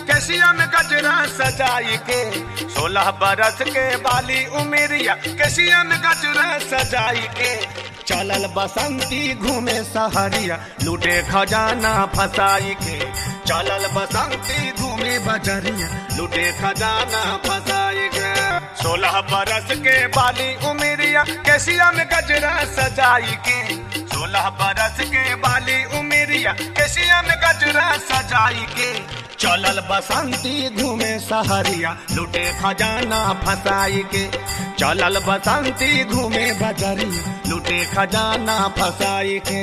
केसिया में गजरा सजाई के सोलह बरस के बाली उमेरिया केसिया में गजरा सजाई के चलल बसंती घूमे सहरिया लूटे खजाना फसाई के चलल बसंती घूमे बजरिया लूटे खजाना फसाई के सोलह बरस के बाली उमेरिया केसिया में गजरा सजाई के सोलह बरस के बाली उमेरिया केसिया में गजरा सजाई के चलल बसंती घूमे सहरिया लूटे खजाना फसाई के चलल बसंती घूमे बजरिया लूटे खजाना फसाई के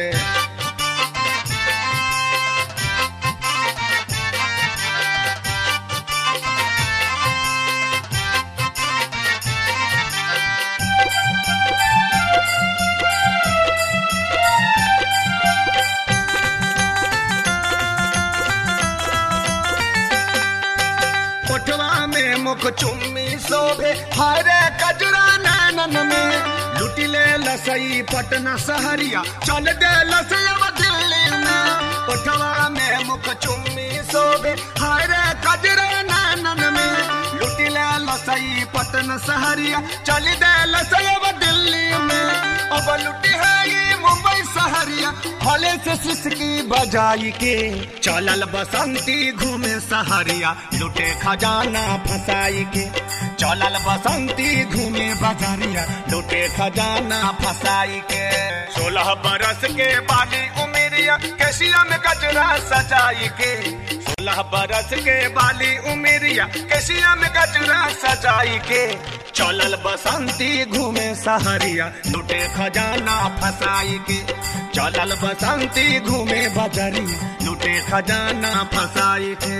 कोठवा में मुख चुम्मी शोभे हरे कजरा नैनन में लुटिले लसई पटना सहरिया चल दे लसैया दिल्ली में कोठवा में मुख चुम्मी शोभे हरे कजरा नैनन में लुटिले लसई पटना सहरिया चल दे लसैया दिल्ली में अब लुटी है ये मुंबई सहरिया हले से सिसकी बजाई के चलल बसंती घूमे सहरिया लुटे खजाना फसाई के चलल बसंती घूमे बजरिया लुटे खजाना फसाई के सोलह बरस के बाली उमेरिया केसिया में गजरा सजाई के सोलह बरस के बाली उमेरिया केसिया में गजरा सजाई के चलल बसंती घूमे सहरिया लुटे खजाना फसाई के चलल बसंती घूमे बजरिया लुटे खजाना फसाई के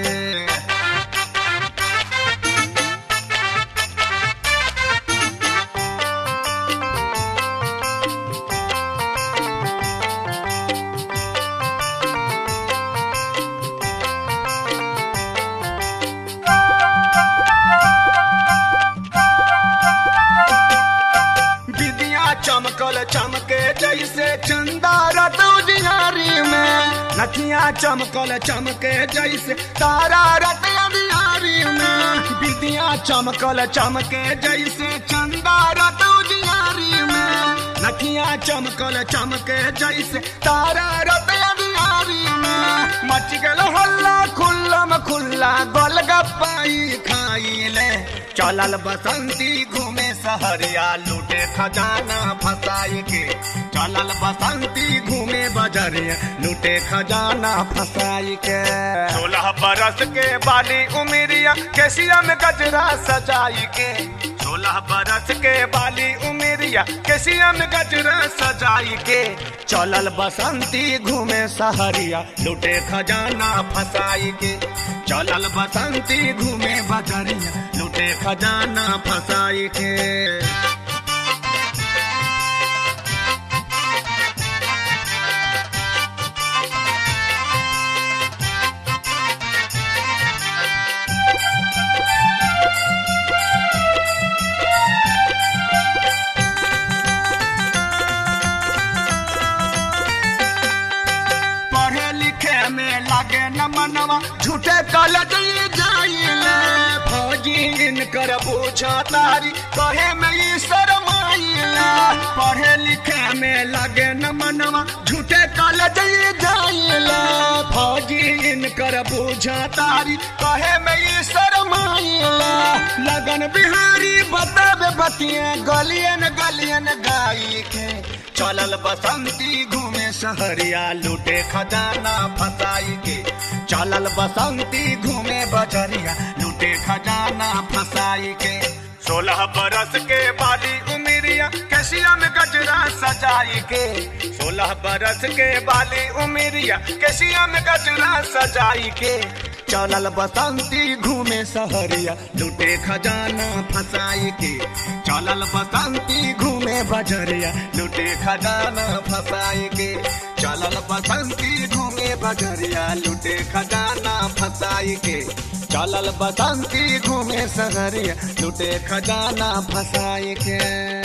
विदिया चमकल चमके जैसे चंदा रतौ दिहारी में नथिया चमकल चमके जैसे तारा रतौ दिहारी में विदिया चमकल चमके जैसे चंदा रतौ दिहारी में नथिया चमकल चमके जैसे तारा रतौ दिहारी में मच गल हल्ला खुल्लम खुल्ला गोलगप्पाई खाई ले चलल बसंती घूमे सहरिया लूटे खजाना फसाई के चलल बसंती घूमे बजरिया लूटे खजाना फसाई के सोलह बरस के बाली उमेरिया केसिया में गजरा सजाई के सोलह बरस के बाली उमेरिया केसिया में गजरा सजाई के चलल बसंती घूमे सहरिया लूटे खजाना फसाई के चलल बसंती घूमे बजरिया लूटे खजाना फसाई के पढ़े लिखे में लागे न मनवा झूठे कलज जाइले फौजी इनकर पूछा तारी कहे में ई शरमाइले पढ़े लिखे में लागे न मनवा झूठे कलज जाइले फौजी इनकर पूछा तारी कहे में ई शरमाइले लगन बिहारी बतावे बतिया गलियन गलियन गाई के चलल बसंती घूमे सहरिया लूटे खजाना फसाई के चलल बसंती घूमे बजरिया लूटे खजाना फसाई के सोलह बरस के बाली उमेरिया केसिया में गजरा सजाई के सोलह बरस के बाली उमेरिया केसिया में गजरा सजाई के चलल बसंती घूमे सहरिया लूटे खजाना फसाई के चलल बसंती घूमे बजरिया लूटे खजाना फसाई के चलल बसंती घूमे बजरिया लूटे खजाना फसाई के चलल बसंती घूमे सहरिया लूटे खजाना फसाई के